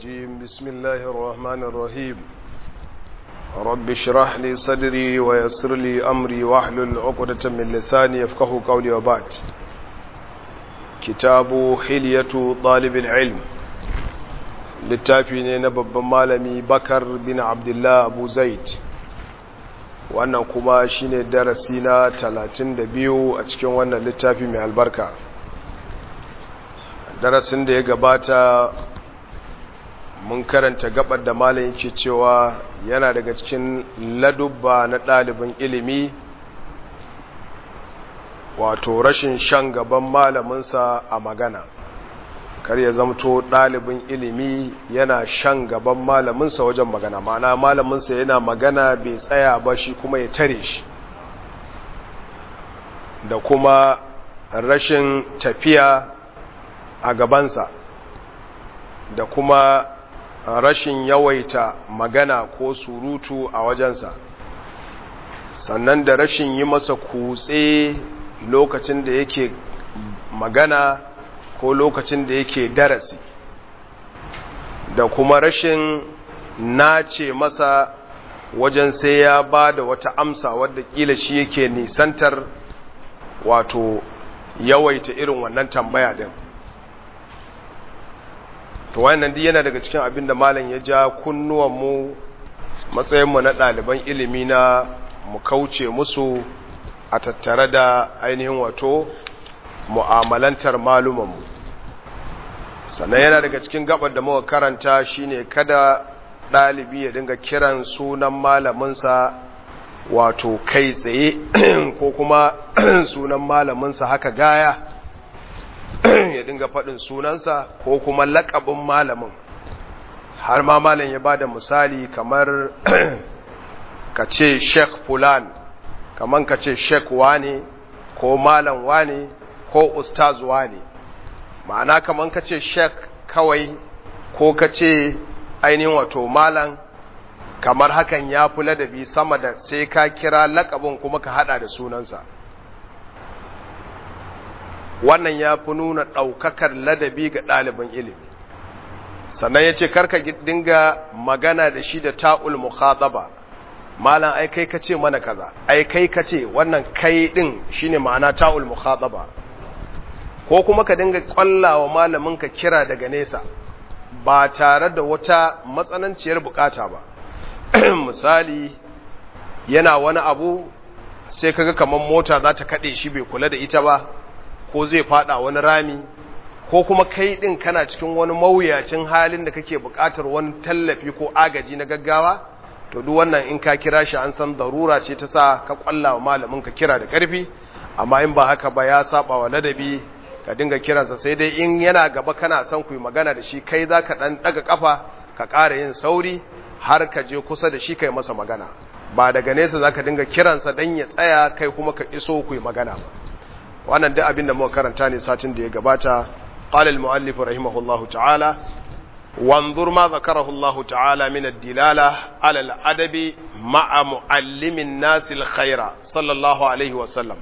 الرجيم بسم الله الرحمن الرحيم رب اشرح لي صدري ويسر لي أمري واحلل عقدة من لساني يفقه قولي وبعد كتاب حلية طالب العلم littafi ne na babban malami bakar bin abdullah abu zaid wannan kuma shine darasi na 32 a cikin wannan littafi mai albarka darasin da ya gabata mun karanta gabar da malam yake cewa yana daga cikin ladubba na ɗalibin ilimi wato rashin shan gaban malaminsa a magana kar ya zamto ɗalibin ilimi yana shan gaban malaminsa wajen magana ma'ana malaminsa yana magana bai tsaya ba shi kuma ya tare shi da kuma rashin tafiya a gabansa da kuma rashin yawaita magana ko surutu a wajensa sannan da rashin yi masa kutse lokacin da yake magana ko lokacin da yake darasi da kuma rashin nace masa wajen sai ya ba da wata amsa wadda kila shi yake nisantar wato yawaita irin wannan tambaya din to wannan duk yana daga cikin abin da malam ya ja kunnuwanmu matsayinmu na ɗaliban ilimi na mu kauce musu a tattare da ainihin wato mu'amalantar malumanmu sannan yana daga cikin gabar da muka karanta shine kada ɗalibi ya dinga kiran sunan malaminsa wato kai tsaye ko kuma sunan malaminsa haka gaya ya dinga faɗin sunansa ko kuma laƙabin malamin har ma malam ya ba da misali kamar ka ce sheik fulan kamar ka ce sheik wane ko malam wane ko ustaz wane ma'ana kamar ka ce sheik kawai ko ka ce ainihin wato malam kamar hakan ya fi ladabi sama da sai ka kira lakabin kuma ka hada da sunansa wannan ya fi nuna ɗaukakar ladabi ga ɗalibin ilimi sannan ya ce karka dinga magana da shi da ta'ul mukhataba malam ai kai ka ce mana kaza ai kai ka ce wannan kai ɗin shine ma'ana ta'ul mukhataba ko kuma ka dinga kwallawa malamin ka kira daga nesa ba tare da wata matsananciyar bukata ba misali yana wani abu sai kaga kamar mota za ta kaɗe shi bai kula da ita ba ko zai fada wani rami ko kuma kai din kana cikin wani mawuyacin halin da kake buƙatar wani tallafi ko agaji na gaggawa to duk wannan in ka kira shi an san darura ce ta sa ka kwalla wa malamin ka kira da ƙarfi amma in ba haka ba ya saba wa ladabi ka dinga kiransa sai dai in yana gaba kana son ku yi magana da shi kai za ka ɗan ɗaga ƙafa ka ƙara yin sauri har ka je kusa da shi kai masa magana ba daga nesa za ka dinga kiransa don ya tsaya kai kuma ka iso ku yi magana ba wannan duk abin da muka karanta ne satin da ya gabata qala al-muallif rahimahullahu ta'ala wanzur ma zakarahu Allah ta'ala min ad-dilala ala al-adabi ma'a muallimin nas al-khaira sallallahu alaihi wa sallam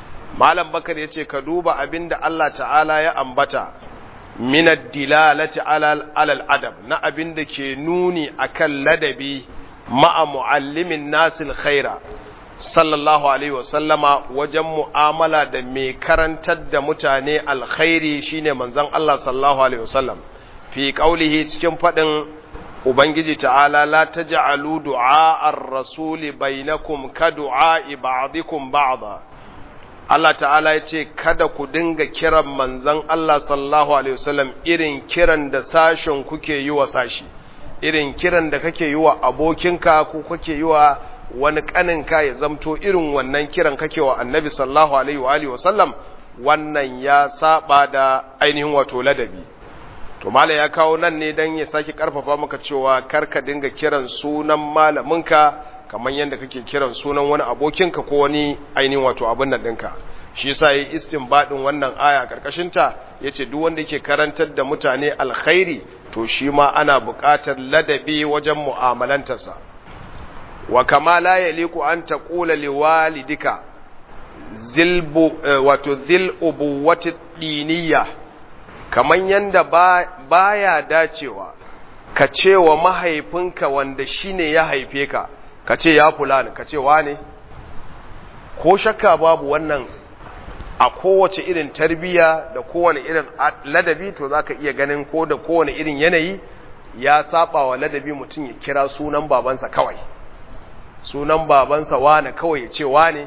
malam bakar yace ka duba abinda Allah ta'ala ya ambata min ad-dilalati ala al-adab na abinda ke nuni akan ladabi ma'a muallimin nas al-khaira sallallahu alaihi wasallama wajen mu'amala da mai karantar da mutane alkhairi shine manzon Allah sallallahu alaihi wasallam fi qaulihi cikin fadin ubangiji ta'ala la taj'alu du'a ar-rasuli bainakum ka du'a ba'dikum ba'da Allah ta'ala ya ce kada ku dinga kiran manzon Allah sallallahu alaihi wasallam irin kiran da sashen kuke yi wa sashi irin kiran da kake yi wa abokinka ko kake yi wa wani kaninka ya zamto irin wannan kiran kake wa annabi sallallahu alaihi wa alihi wasallam wannan ya saba da ainihin wato ladabi to mala ya kawo nan ne dan ya saki karfafa maka cewa karka dinga kiran sunan malaminka kamar yadda kake kiran sunan wani abokinka ko wani ainihin wato abin nan ɗinka shi yasa yi istinbadin wannan aya karkashin ta yace duk wanda yake karantar da mutane alkhairi to shi ma ana buƙatar ladabi wajen mu'amalantarsa wa kama la yaliku an taqula liwalidika zilbu wato zil ubuwati diniyya kaman yanda ba baya dacewa ka ce wa mahaifinka wanda shine ya haife ka ka ce ya fulani ka ce wane ko shakka babu wannan a kowace irin tarbiya da kowane irin ladabi to za ka iya ganin ko da kowane irin yanayi ya saba wa ladabi mutum ya kira sunan babansa kawai sunan babansa wane kawai ya ce wane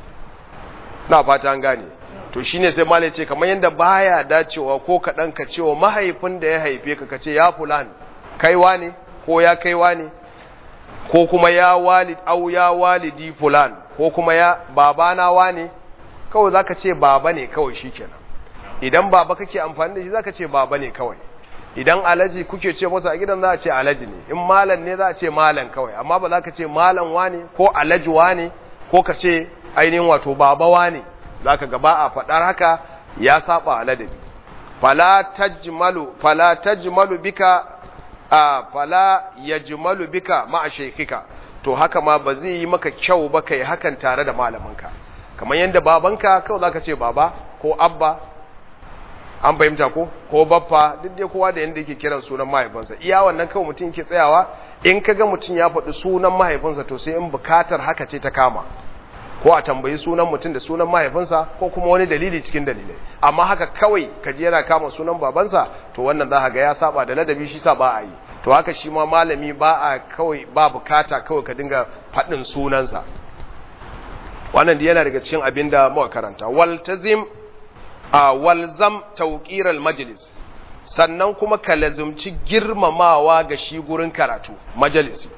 na fata an gane to shine sai malai ce kamar yadda baya dacewa ko kaɗan ka cewa mahaifin da ya haife ka ka ce ya fulani kaiwa ne ko ya kaiwa ne ko kuma ya walid au ya walidi fulan ko kuma ya babana wane kawai zaka ce baba ne kawai shikenan idan baba kake amfani da shi zaka ce baba ne kawai idan alaji kuke ce masa a gidan za a ce alaji ne in malam ne za a ce malam kawai amma ba za ka ce malam wane ko alaji wane ko ka ce ainihin wato baba wane zaka gaba a faɗar haka ya saba aladabi fala tajmalu fala tajmalu bika a fala yajmalu bika ma'a shaykhika to haka ma ba zai yi maka kyau ba kai hakan tare da malaminka kamar yadda babanka kawai zaka ce baba ko abba an fahimta ko ko baffa duk dai kowa da yanda yake kiran sunan mahaifinsa iya wannan kawai mutum yake tsayawa in kaga mutum ya faɗi sunan mahaifinsa to sai in bukatar haka ce ta kama ko a tambayi sunan mutum da sunan mahaifinsa ko kuma wani dalili cikin dalilai amma haka kawai ka ji yana kama sunan babansa to wannan za ga ya saba da ladabi shi sa ba a yi to haka shi ma malami ba a kawai ba bukata kawai ka dinga faɗin sunansa wannan da yana daga cikin abin da muka karanta waltazim a walzam tawqiral majlis sannan kuma ka lazumci girmamawa ga shi gurin karatu majalisi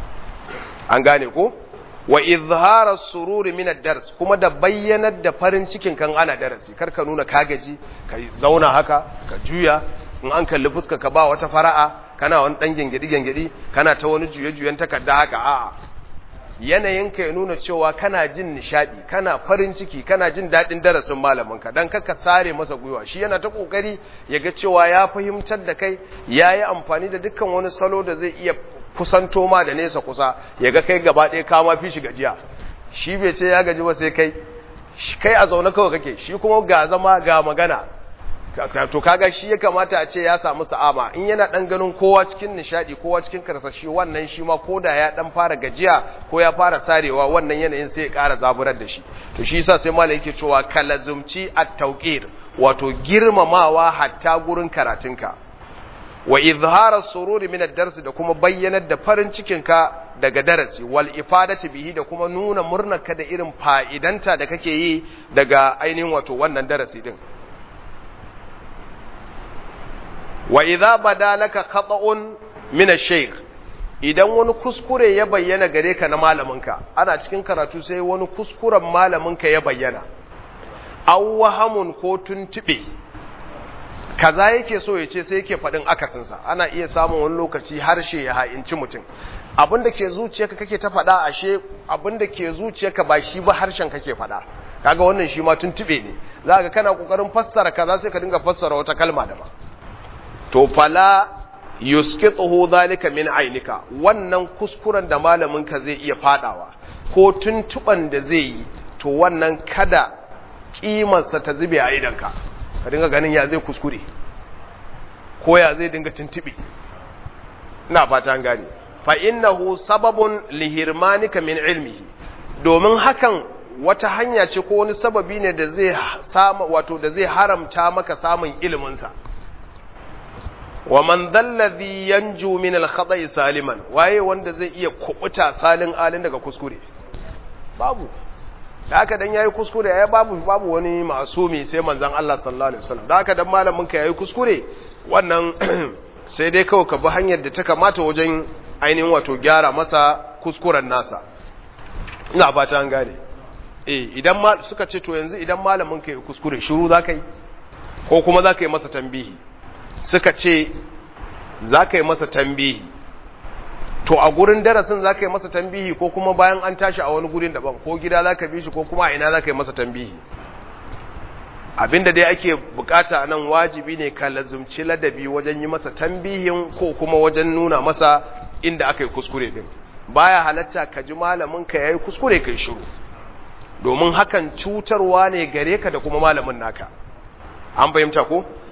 an gane ko wa izhara sururi min ad-dars kuma da bayyanar da farin cikin kan ana darasi kar ka nuna kagaji ka zauna haka ka juya in an kalli fuska ka ba wata fara'a kana wani dan gengedi gengedi kana ta wani juye juyen takarda haka a'a yanayin ka ya nuna cewa kana jin nishadi kana farin ciki kana jin dadin darasin malamin ka dan kaka sare masa gwiwa shi yana ta kokari ya ga cewa ya fahimtar da kai yayi amfani da dukkan wani salo da zai iya kusanto ma da nesa kusa ya ga kai gaba ɗaya kama fi shi gajiya shi bai ce ya gaji ba sai kai kai a zaune kawai kake shi kuma ga zama ga magana to kaga shi ya kamata a ce ya samu sa'ama in yana dan ganin kowa cikin nishadi kowa cikin karsashi wannan shi ma koda ya dan fara gajiya ko ya fara sarewa wannan yanayin sai ya ƙara zaburar da shi to shi yasa sai malai yake cewa kalazumci at-tawqir wato girmamawa hatta gurin karatunka wa izhara sururi min ad-dars da kuma bayyanar da farin cikinka daga darasi wal ifadati bihi da kuma nuna murnarka da irin fa'idanta da kake yi daga ainihin wato wannan darasi din wa idza badalaka khata'un min ash-shaykh idan wani kuskure ya bayyana gare ka na malaminka ana cikin karatu sai wani kuskuren malaminka ya bayyana aw wahamun ko tuntube kaza yake so ya ce sai yake faɗin akasinsa ana iya samun wani lokaci harshe ya ha'inci mutum abinda ke zuciyarka kake ta faɗa ashe abinda ke zuciyarka ba shi ba harshen kake faɗa kaga wannan shi ma tuntube ne za ka kana kokarin fassara kaza sai ka dinga fassara wata kalma daban to fala yusqituhu zalika min ainika wannan kuskuren da malamin ka zai iya fadawa ko tuntuban da zai yi to wannan kada kimarsa ta zube a idanka ka dinga ganin ya zai kuskure ko ya zai dinga tuntubi ina fata an gane fa innahu sababun lihirmanika min ilmihi domin hakan wata hanya ce ko wani sababi ne da zai samu wato da zai haramta maka samun ilimin sa wa man dalladhi yanju min al-khata'i saliman waye wanda zai iya kubuta salin alin daga kuskure babu da haka dan yayi kuskure ya babu babu wani masumi sai manzon Allah sallallahu alaihi wasallam da haka dan malamin ka yayi kuskure wannan sai dai kawai ka bi hanyar da ta kamata wajen ainihin wato gyara masa kuskuren nasa ina fata an gane eh idan ma suka ce to yanzu idan malamin ka yayi kuskure shiru zaka yi ko kuma zaka yi masa tambihi suka ce zaka yi masa tambihi to a gurin darasin za ka yi masa tambihi ko kuma bayan an tashi a wani gurin daban ko gida za ka bi shi ko kuma a ina za ka yi masa tambihi abinda dai ake bukata nan wajibi ne ka lazumci ladabi wajen yi masa tambihin ko kuma wajen nuna masa inda aka yi kuskure din baya halatta ka ji malamin ka yayi kuskure kai shiru domin hakan cutarwa ne gare ka da kuma malamin naka an fahimta ko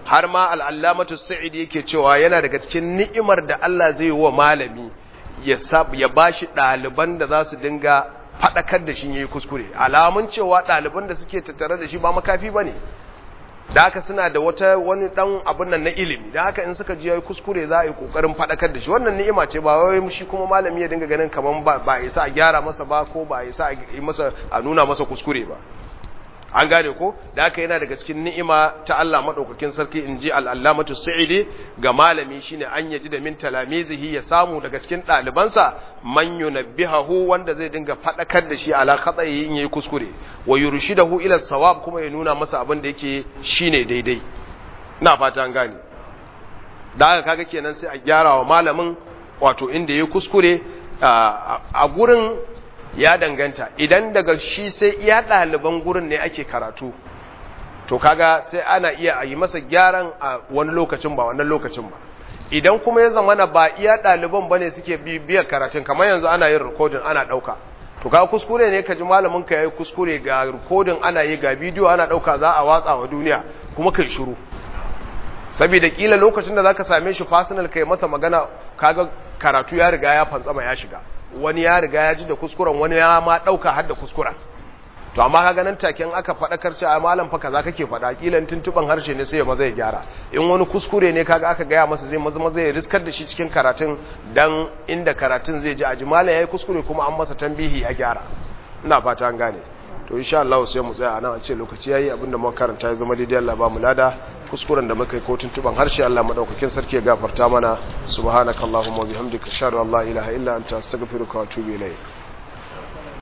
har ma al'allamatu sa'idi yake cewa yana daga cikin ni'imar da Allah zai yi wa malami ya ba shi ɗaliban da za su dinga faɗakar da shi ya yi kuskure alamun cewa ɗaliban da suke tattare da shi ba makafi ba ne da haka suna da wata wani ɗan abin nan na ilimi da haka in suka ji ya yi kuskure za a yi ƙoƙarin faɗakar da shi wannan ni'ima ce ba wai shi kuma malami ya dinga ganin kamar ba a isa a gyara masa ba ko ba a isa a nuna masa kuskure ba an gane ko da haka yana daga cikin ni'ima ta Allah madaukakin sarki in ji al'allamatu sa'idi ga malami shine an yaji da min talamizihi ya samu daga cikin ɗalibansa man yunabbihahu wanda zai dinga faɗakar da shi ala khata'i in yayi kuskure wa yurshidahu ila sawab kuma ya nuna masa abin da yake shine daidai ina fata an gane da haka kaga kenan sai a gyara wa malamin wato inda yayi kuskure a gurin ya danganta idan daga shi sai iya ɗaliban gurin ne ake karatu to kaga sai ana iya a yi masa gyaran a wani lokacin ba wannan lokacin ba idan kuma ya zamana ba iya ɗaliban ba ne suke bibiyar karatun kamar yanzu ana yin rikodin ana ɗauka to kaga kuskure ne ka ji malamin ka yi kuskure ga rikodin ana yi ga bidiyo ana ɗauka za a watsa wa duniya kuma kai shiru saboda kila lokacin da zaka same shi personal kai masa magana kaga karatu ya riga ya fantsama ya shiga wani ya riga ya ji da kuskuren wani ya ma dauka har da kuskuren to amma kaga nan taken aka faɗakar ce a malam fa kaza kake faɗa kilan tuntuban harshe ne sai ya maza ya gyara in wani kuskure ne kaga aka gaya masa zai maza maza ya riskar da shi cikin karatun dan inda karatun zai ji a ji malam yayi kuskure kuma an masa tambihi ya gyara ina fata an gane to insha Allah sai mu tsaya anan a ce lokaci yayi abinda muka karanta ya zama daidai Allah ba mu lada kuskuren da muka yi ko tuntuban harshe Allah madaukakin sarki ya gafarta mana subhanakallahumma wa bihamdika ashhadu an la ilaha illa anta astaghfiruka wa atubu ilayk